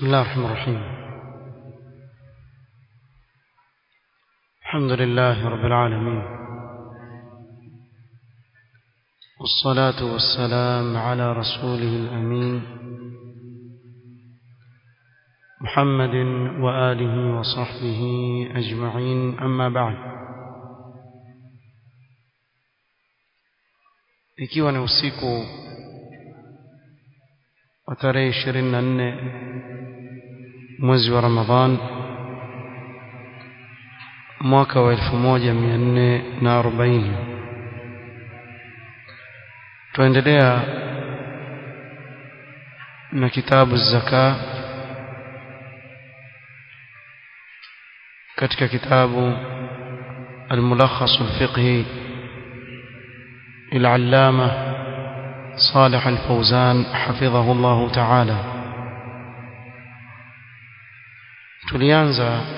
بسم الله الرحمن الرحيم الحمد لله رب العالمين والصلاة والسلام على رسوله الأمين محمد وآله وصحبه أجمعين أما بعد ikiwa ni usiku wa tarehe ishirini na nne mwezi wa Ramadhan mwaka wa elfu moja mia nne na arobaini tuendelea na kitabu zaka katika kitabu الملخص الفقهي للعلامة صالح الفوزان حفظه الله تعالى tulianza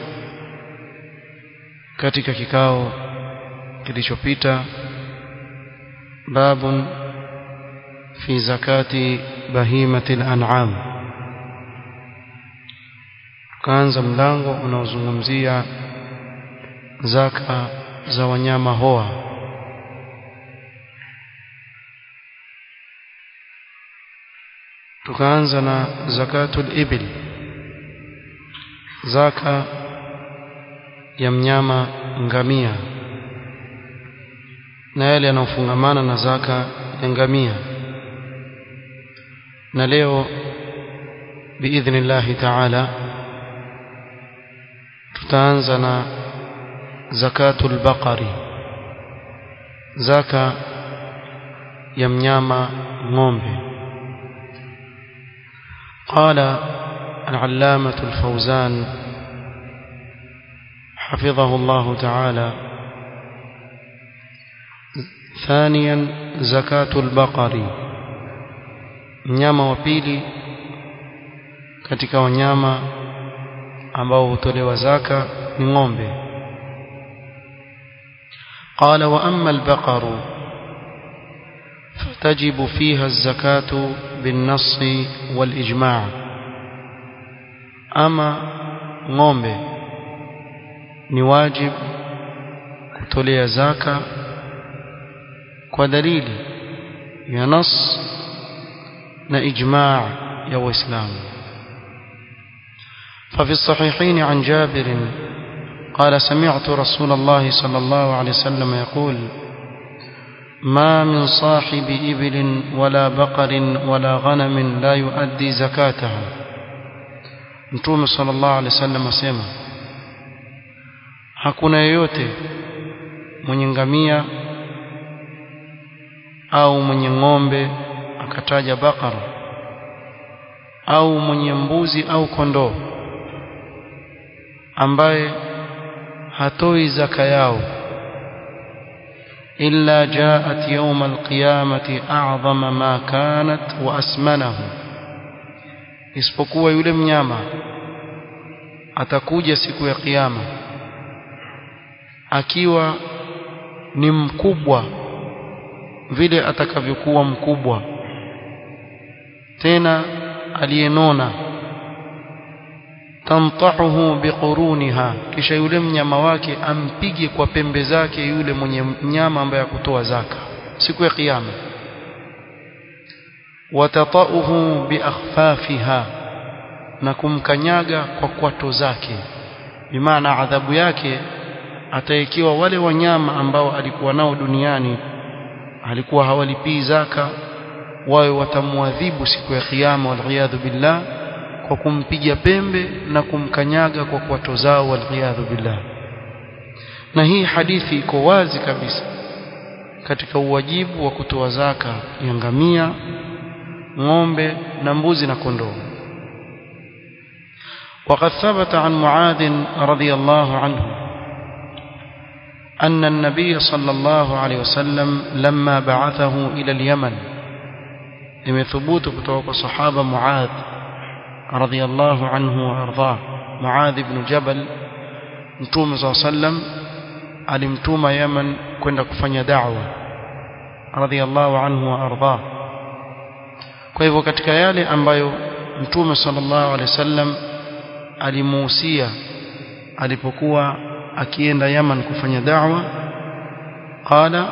katika kikao kilichopita babun fi zakati bahimati al-an'am tukaanza mlango unaozungumzia zaka za wanyama hoa tukaanza na zakatul ibil zaka ya mnyama ngamia na yale yanayofungamana na zaka ya ngamia na leo biidhnillahi taala tutaanza na zakatul baqari zaka ya mnyama ng'ombe قال العلامة الفوزان حفظه الله تعالى ثانيا زكاة البقر mnyama wa pili katika wanyama ambao hutolewa zaka ni ng'ombe قال وأما البقر فتجب فيها الزكاة بالنص والإجماع أما ng'ombe ni wajib kutolea zaka kwa dalili ya nas na ijma' ya waislamu ففي الصحيحين عن جابر قال سمعت رسول الله صلى الله عليه وسلم يقول ما من صاحب إبل ولا بقر ولا غنم لا يؤدي زكاتها Mtume sallallahu alaihi wasallam asema hakuna yeyote mwenye ngamia au mwenye ng'ombe akataja bakara au mwenye mbuzi au kondoo ambaye hatoi zaka yao إلا جاءت يوم القيامة أعظم ما كانت وأسمنه isipokuwa yule mnyama atakuja siku ya kiyama akiwa ni mkubwa vile atakavyokuwa mkubwa tena aliyenona tamtahuhu biquruniha kisha yule mnyama wake ampige kwa pembe zake yule mwenye mnyama ambaye akutoa zaka siku ya kiyama watatauhu biakhfafiha na kumkanyaga kwa kwato zake bimaana adhabu yake ataikiwa wale wanyama ambao alikuwa nao duniani alikuwa hawalipii zaka wawe watamwadhibu siku ya kiyama waliyadhu billah kwa kumpiga pembe na kumkanyaga kwa kwato zao waliyadhu billah na hii hadithi iko wazi kabisa katika uwajibu wa kutoa zaka ya ngamia ng'ombe na mbuzi na kondoo وقد ثبت عن معاذ رضي الله عنه أن النبي صلى الله عليه وسلم لما بعثه إلى اليمن لم ثبوت كتوك صحابة معاذ رضي الله عنه وأرضاه معاذ بن جبل متوم صلى الله عليه وسلم alimtuma Yemen kwenda kufanya da'wa radhiallahu anhu wa ardhah kwa hivyo katika yale ambayo mtume sallallahu alaihi wasallam alimuhusia alipokuwa akienda Yaman kufanya da'wa qala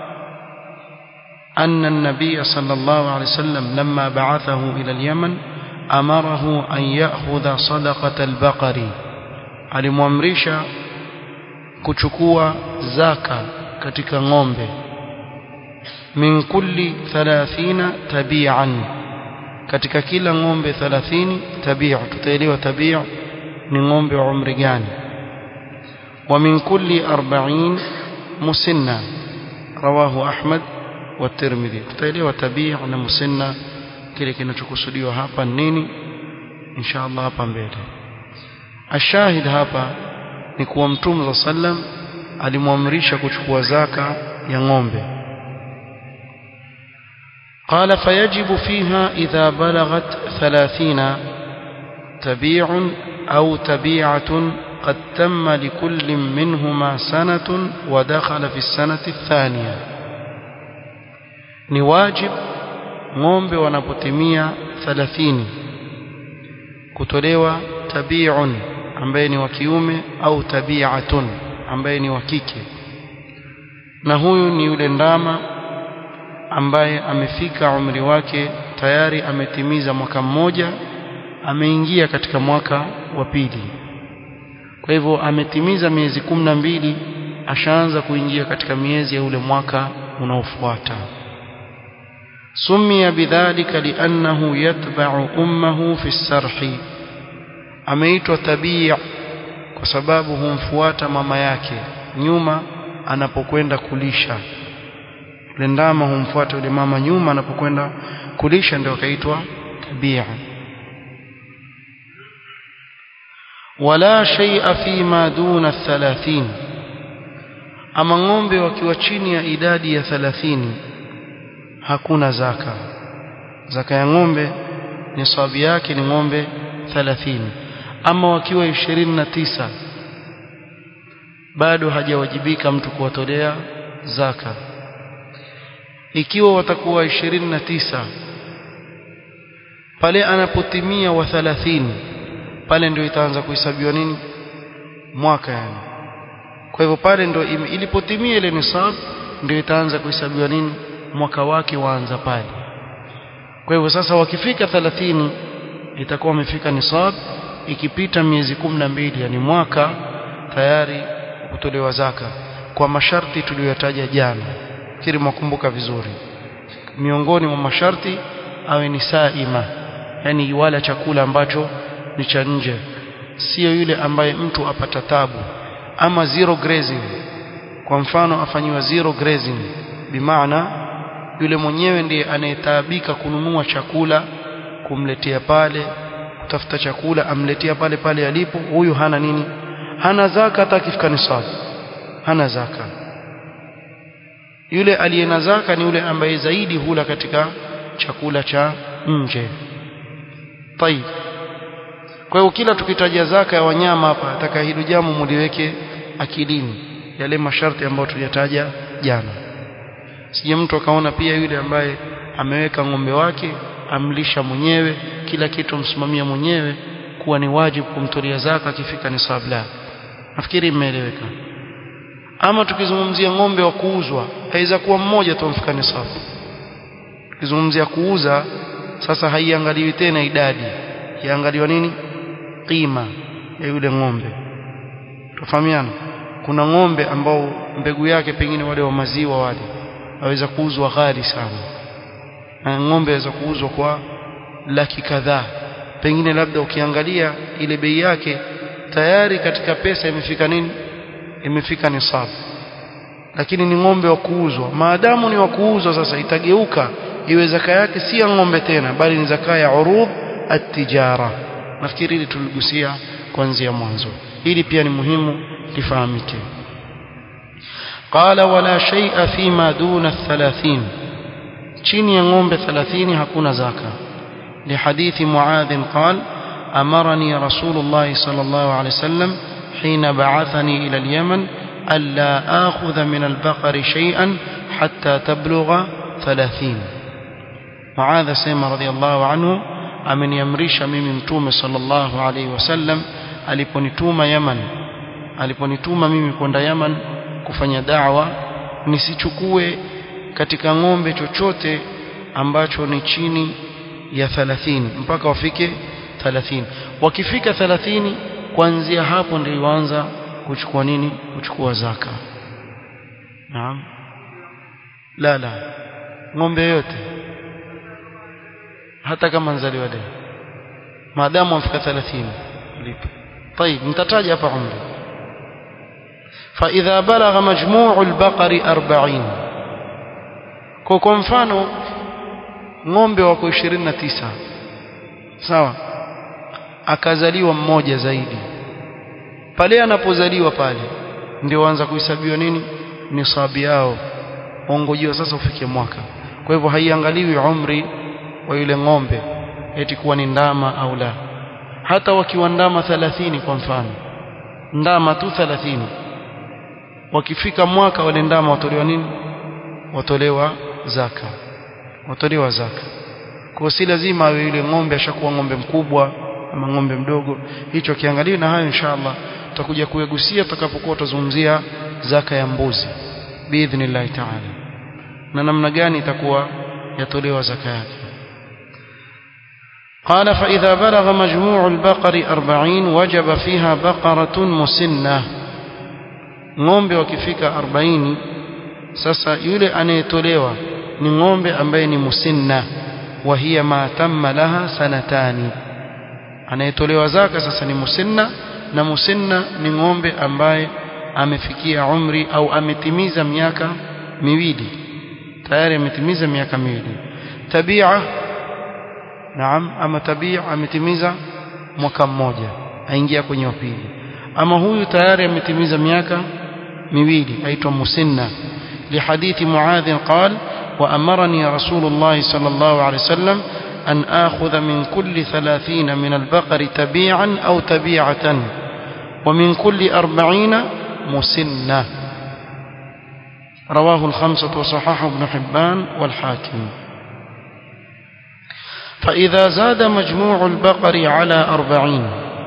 أن النبي صلى الله عليه وسلم لما بعثه إلى اليمن أمره أن يأخذ صدقة البقر alimwamrisha kuchukua zaka katika ng'ombe min kulli 30 tabi'an katika kila ng'ombe 30 tabi'a tutaelewa tabi'a ni ng'ombe wa umri gani wa min kulli 40 musinna rawahu ahmad wa tirmidhi tutaelewa tabi'a na musinna kile kinachokusudiwa hapa nini insha Allah hapa mbele ashahid hapa ni kuwa mtume sallam alimwamrisha kuchukua zaka ya ng'ombe قال فيجب فيها إذا بلغت ثلاثين تبيع أو تبيعة قد تم لكل منهما سنة ودخل في السنة الثانية نواجب ng'ombe wanapotimia 30 kutolewa tabi'un ambaye ni wa kiume au tabi'atun ambaye ni wa kike na huyu ni yule ndama ambaye amefika umri wake tayari ametimiza mwaka mmoja ameingia katika mwaka wa pili kwa hivyo ametimiza miezi kumi na mbili ashaanza kuingia katika miezi ya ule mwaka unaofuata سمي بذلك لأنه يتبع أمه في السرح ameitwa tabia kwa sababu humfuata mama yake nyuma anapokwenda kulisha yule ndama humfuata yule mama nyuma anapokwenda kulisha ndio akaitwa tabia wala shay'a fima duna 30 ama ng'ombe wakiwa chini ya idadi ya 30 hakuna zaka zaka ya ng'ombe nisabu yake ni ng'ombe 30 ama wakiwa 29 bado hajawajibika mtu kuwatolea zaka ikiwa watakuwa 29 pale anapotimia wa 30 pale ndio itaanza kuhesabiwa nini mwaka yani kwa hivyo pale ndio ilipotimia ile nisab ndio itaanza kuhesabiwa nini mwaka wake waanza pale kwa hivyo sasa wakifika 30 itakuwa wamefika nisab ikipita miezi mbili yani mwaka tayari kutolewa zaka kwa masharti tuliyotaja jana fikiri mwakumbuka vizuri miongoni mwa masharti awe ni saima yani wala chakula ambacho ni cha nje sio yule ambaye mtu apata tabu ama zero grazing kwa mfano afanyiwa zero grazing bimaana yule mwenyewe ndiye anayetaabika kununua chakula kumletea pale kutafuta chakula amletea pale pale alipo huyu hana nini hana zaka hata akifika nisab hana zaka yule aliye na zaka ni yule ambaye zaidi hula katika chakula cha nje tayib kwa hiyo kila tukitaja zaka ya wanyama hapa nataka hilo jambo muliweke akilini yale masharti ambayo tuliyataja jana sije mtu akaona pia yule ambaye ameweka ng'ombe wake amlisha mwenyewe kila kitu msimamia mwenyewe kuwa ni wajibu kumtolea zaka akifika nisab la nafikiri imeeleweka ama tukizungumzia ng'ombe wa kuuzwa haiza kuwa mmoja tu mfika nisab tukizungumzia kuuza sasa haiangaliwi tena idadi iangaliwa nini qima ya yule ng'ombe tufahamiana kuna ng'ombe ambao mbegu yake pengine wale wa maziwa wale waweza kuuzwa ghali sana na ng'ombe aweza kuuzwa kwa laki kadhaa pengine labda ukiangalia ile bei yake tayari katika pesa imefika nini imefika nisab lakini ni ng'ombe wa kuuzwa maadamu ni wa kuuzwa sasa itageuka iwe zaka yake si ya ng'ombe tena bali ni zaka ya urud at-tijara nafikiri hili tuligusia kuanzia mwanzo hili pia ni muhimu lifahamike qala wala shay'a fima duna 30 chini ya ng'ombe 30 hakuna zaka لحديث معاذ قال أمرني رسول الله صلى الله عليه وسلم حين بعثني إلى اليمن ألا آخذ من البقر شيئا حتى تبلغ ثلاثين معاذ سيما رضي الله عنه ameniamrisha mimi mtume sallallahu alaihi wasallam aliponituma Yaman aliponituma mimi kwenda Yaman kufanya da'wa nisichukue katika ng'ombe chochote ambacho ni chini ya 30 mpaka wafike 30 wakifika 30 kuanzia hapo ndio waanza kuchukua nini kuchukua zaka naam la la ng'ombe yote hata kama nzaliwa leo maadamu amfika 30 lipo طيب nitataja hapa umri فإذا بلغ مجموع البقر 40 kwa kwa mfano ng'ombe wako 29 sawa akazaliwa mmoja zaidi pale anapozaliwa pale ndio anza kuhesabiwa nini nisabi yao ongojiwa sasa ufike mwaka kwa hivyo haiangaliwi umri wa yule ng'ombe eti kuwa ni ndama au la hata wakiwa ndama 30 kwa mfano ndama tu 30 wakifika mwaka wale ndama watolewa nini watolewa zaka watolewa zaka kwa si lazima awe yule ng'ombe ashakuwa ng'ombe mkubwa ama ng'ombe mdogo hicho kiangalia na hayo inshallah tutakuja kuyagusia tutakapokuwa tutazungumzia zaka ya mbuzi biidhnillah ta'ala na namna gani itakuwa yatolewa zaka yake قال فإذا بلغ مجموع البقر أربعين وجب فيها بقرة مسنة ng'ombe wakifika 40 sasa yule anayetolewa ni ng'ombe ambaye ni musinna wa hiya ma tamma laha sanatani anayetolewa zaka sasa ni musinna na musinna ni ng'ombe ambaye amefikia umri au ametimiza miaka miwili tayari ametimiza miaka miwili tabia naam ama tabia ametimiza mwaka mmoja aingia kwenye wa pili ama huyu tayari ametimiza miaka miwili aitwa musinna لحديث معاذ قال وأمرني رسول الله صلى الله عليه وسلم أن آخذ من كل ثلاثين من البقر تبيعا أو تبيعة ومن كل أربعين مسنة رواه الخمسة وصححه ابن حبان والحاكم فإذا زاد مجموع البقر على أربعين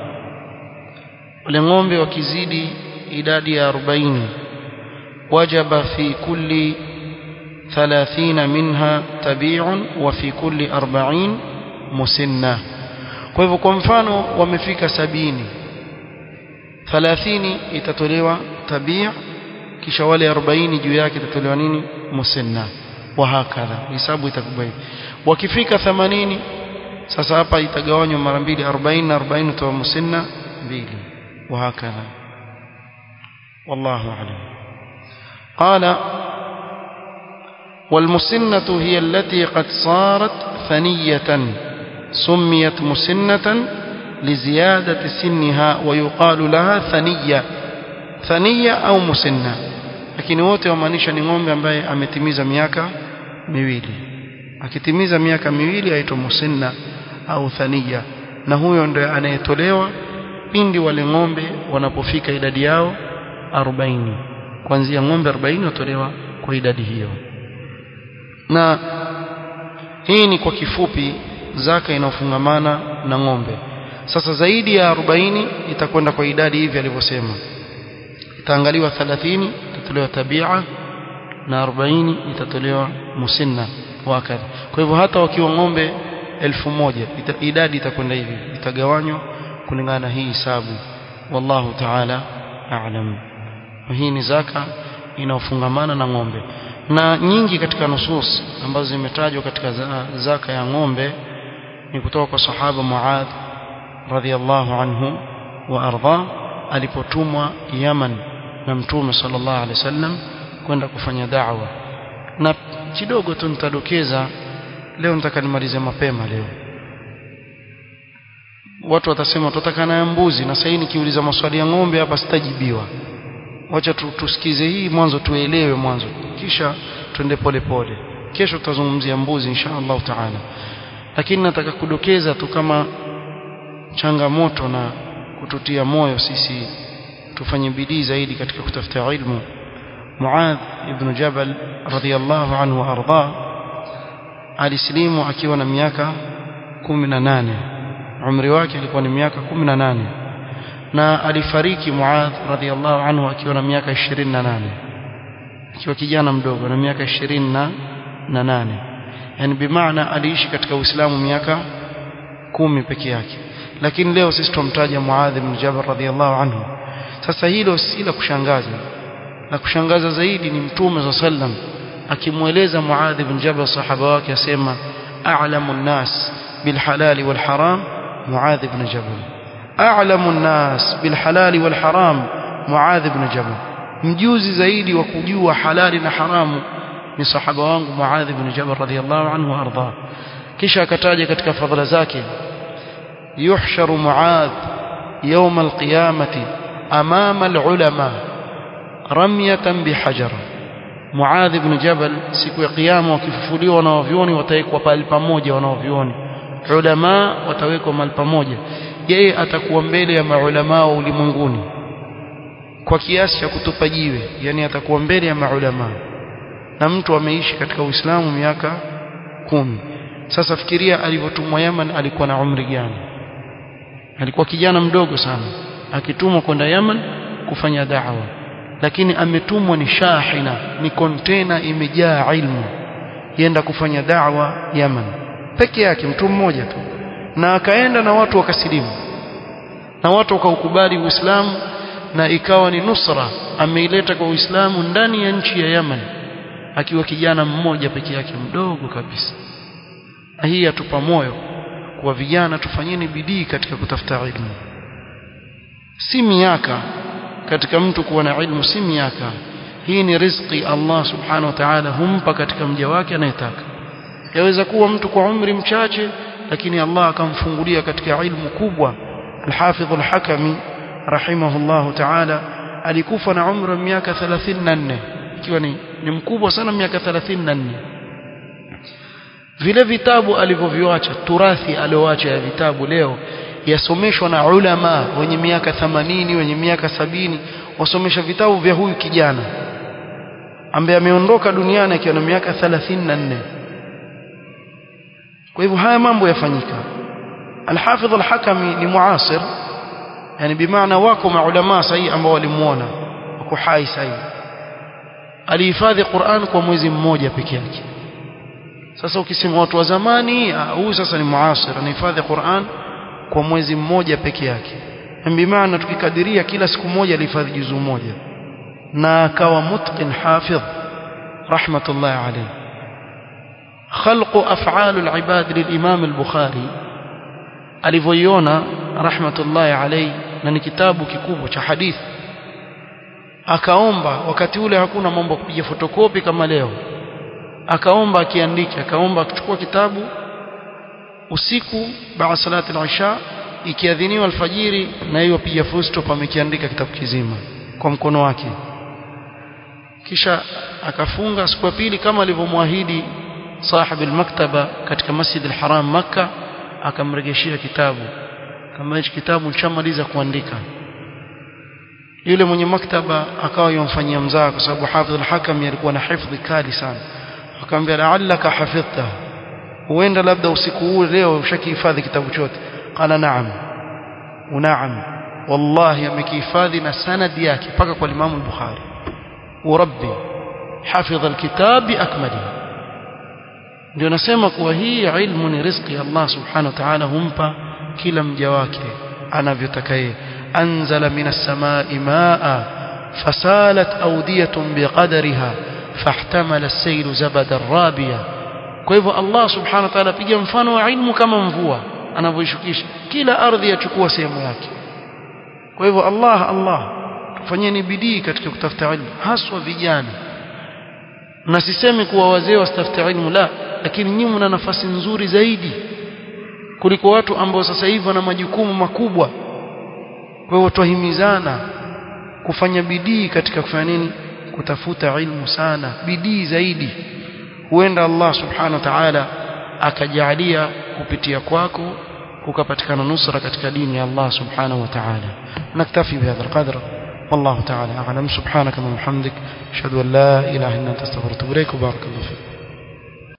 ولنغم وكزيد إداد أربعين وجب في كل ثلاثين منها تبيع وفي كل أربعين مسنة kwa hivyo kwa mfano wamefika sabini thalathini itatolewa tabia kisha wale 40 juu yake itatolewa nini musinna wa hakadha hisabu itakuwa hivi wakifika 80 sasa hapa itagawanywa mara mbili 40 na 40 toa musinna mbili wa hakadha wallahu a'lam قال والمسنة هي التي قد صارت ثنية سميت مسنة لزيادة سنها ويقال لها ثنية ثنية أو مسنة lakini wote wamaanisha ni ng'ombe ambaye ametimiza miaka miwili akitimiza miaka miwili aitwa musinna au thaniya na huyo ndio anayetolewa pindi wale ng'ombe wanapofika idadi yao 40 kuanzia ng'ombe 40 watolewa kwa idadi hiyo na hii ni kwa kifupi zaka inayofungamana na ng'ombe sasa zaidi ya 40 itakwenda kwa idadi hivi alivyosema itaangaliwa 30 itatolewa tabia na 40 itatolewa musinna wakadha kwa hivyo hata wakiwa ng'ombe elfu moja ita, idadi itakwenda hivi itagawanywa kulingana na hii hisabu wallahu ta'ala a'lam hii ni zaka inayofungamana na ng'ombe na nyingi katika nusus ambazo zimetajwa katika zaka ya ng'ombe ni kutoka kwa sahaba Muadh radhiallahu anhu wa arda alipotumwa Yaman na Mtume sallallahu alaihi wasallam kwenda kufanya da'wa na kidogo tu nitadokeza leo nitaka nimalize mapema leo watu watasema tutataka na mbuzi na sasa nikiuliza maswali ya ng'ombe hapa sitajibiwa wacha tusikize hii mwanzo tuelewe mwanzo kisha twende polepole kesho tutazungumzia mbuzi insha Allah taala lakini nataka kudokeza tu kama changamoto na kututia moyo sisi tufanye bidii zaidi katika kutafuta ilmu Muadh ibn Jabal radhiyallahu anhu arda alislimu akiwa na miaka 18 umri wake alikuwa ni miaka 18 na alifariki Muadh radhiallahu anhu akiwa na miaka 28 akiwa kijana mdogo na miaka 28 yani bimaana aliishi katika Uislamu miaka kumi peke yake lakini leo sisi tumtaja Muadh ibn Jabal radhiallahu anhu sasa hilo si la kushangaza la kushangaza zaidi ni mtume za sallam akimweleza Muadh ibn Jabal sahaba wake asema a'lamu an-nas bil halali wal haram Muadh ibn Jabal a'lamu an-nas bil halali wal haram Muadh ibn Jabal mjuzi zaidi wa kujua halali na haramu ni sahaba wangu Muadh ibn Jabal radhiyallahu anhu arda kisha akataja katika fadhila zake yuhsharu Muadh يوم القيامة أمام العلماء رمية بحجر معاذ بن جبل siku ya kiyama wakifufuliwa wanaovyoni watawekwa pale pamoja wanaovyoni ulama watawekwa mahali pamoja yeye atakuwa mbele ya maulama wa ulimwenguni kwa kiasi cha kutupa jiwe yani atakuwa mbele ya maulama na mtu ameishi katika Uislamu miaka kumi sasa fikiria alivyotumwa Yaman alikuwa na umri gani alikuwa kijana mdogo sana akitumwa kwenda Yaman kufanya da'wa lakini ametumwa ni shahina ni kontena imejaa ilmu yenda kufanya da'wa Yaman peke yake mtu mmoja tu na akaenda na watu wakasilimu na watu wakaukubali Uislamu na ikawa ni nusra ameileta kwa Uislamu ndani ya nchi ya Yaman akiwa kijana mmoja peke yake mdogo kabisa hii yatupa moyo kwa vijana tufanyeni bidii katika kutafuta ilmu si miaka katika mtu kuwa na ilmu si miaka hii ni riziki Allah subhanahu wa ta'ala humpa katika mja wake anayetaka yaweza kuwa mtu kwa umri mchache lakini Allah akamfungulia katika ilmu kubwa al-Hafidh al-Hakami rahimahullahu ta'ala alikufa na umri wa miaka 34 ikiwa ni, ni mkubwa sana miaka 34 vile vitabu alivyoviacha turathi alioacha ya vitabu leo yasomeshwa na ulama wenye miaka 80 wenye miaka sabini wasomesha vitabu vya huyu kijana ambaye ameondoka duniani akiwa na miaka 34 kwa hivyo haya mambo yafanyika Al-Hafidh Al-Hakami ni muasir yani bimaana wako maulama sahihi ambao walimuona wako hai sahihi alihifadhi Qur'an kwa mwezi mmoja peke yake sasa ukisema watu wa zamani huyu sasa ni muasir anahifadhi Qur'an kwa mwezi mmoja peke yake bimaana tukikadiria kila siku moja alihifadhi juzu moja na akawa mutqin hafidh rahmatullahi alayhi خلق أفعال العباد للإمام البخاري alivyoiona rahmatullahi alayhi na ni kitabu kikubwa cha hadithi akaomba wakati ule hakuna mambo ya kupiga fotokopi kama leo akaomba akiandika akaomba akichukua kitabu usiku baada salati al-isha ikiadhiniwa alfajiri na hiyo piga full stop amekiandika kitabu kizima kwa mkono wake kisha akafunga siku ya pili kama alivyomwahidi صاحب المكتبة katika Masjid al-Haram Makkah akamrejeshia kitabu kama hichi kitabu nishamaliza kuandika yule mwenye maktaba akawa yomfanyia mzaa kwa sababu Hafidh al-Hakam alikuwa na hifdhi kali sana akamwambia la'allaka hafidhta huenda labda usiku huu leo ushakihifadhi kitabu chote qala na'am unaam wallahi amekihifadhi na sanadi yake mpaka kwa Imam al-Bukhari urabbi hafidha al-kitab biakmalihi ndio nasema kuwa hii ilmu ni riziki Allah subhanahu wa ta'ala humpa kila mja wake anavyotaka yeye anzala minas samai maa fasalat awdiyatun biqadariha fahtamala as-sayl zabada rabiya kwa hivyo Allah subhanahu wa ta'ala piga mfano wa ilmu kama mvua anavyoishukisha kila ardhi yachukua sehemu yake kwa hivyo Allah Allah tufanyeni bidii katika kutafuta ilmu haswa vijana na sisemi kuwa wazee wasitafute ilmu la lakini nyinyi mna nafasi nzuri zaidi kuliko watu ambao sasa hivi wana majukumu makubwa kwa hiyo twahimizana kufanya bidii katika kufanya nini kutafuta ilmu sana bidii zaidi huenda Allah subhanahu wa ta'ala akajalia kupitia kwako kukapatikana nusra katika dini ya Allah subhanahu wa ta'ala naktafi bihadha alqadr والله تعالى أعلم سبحانك اللهم وبحمدك أشهد أن لا إله إلا أنت استغفرك وبارك الله فيك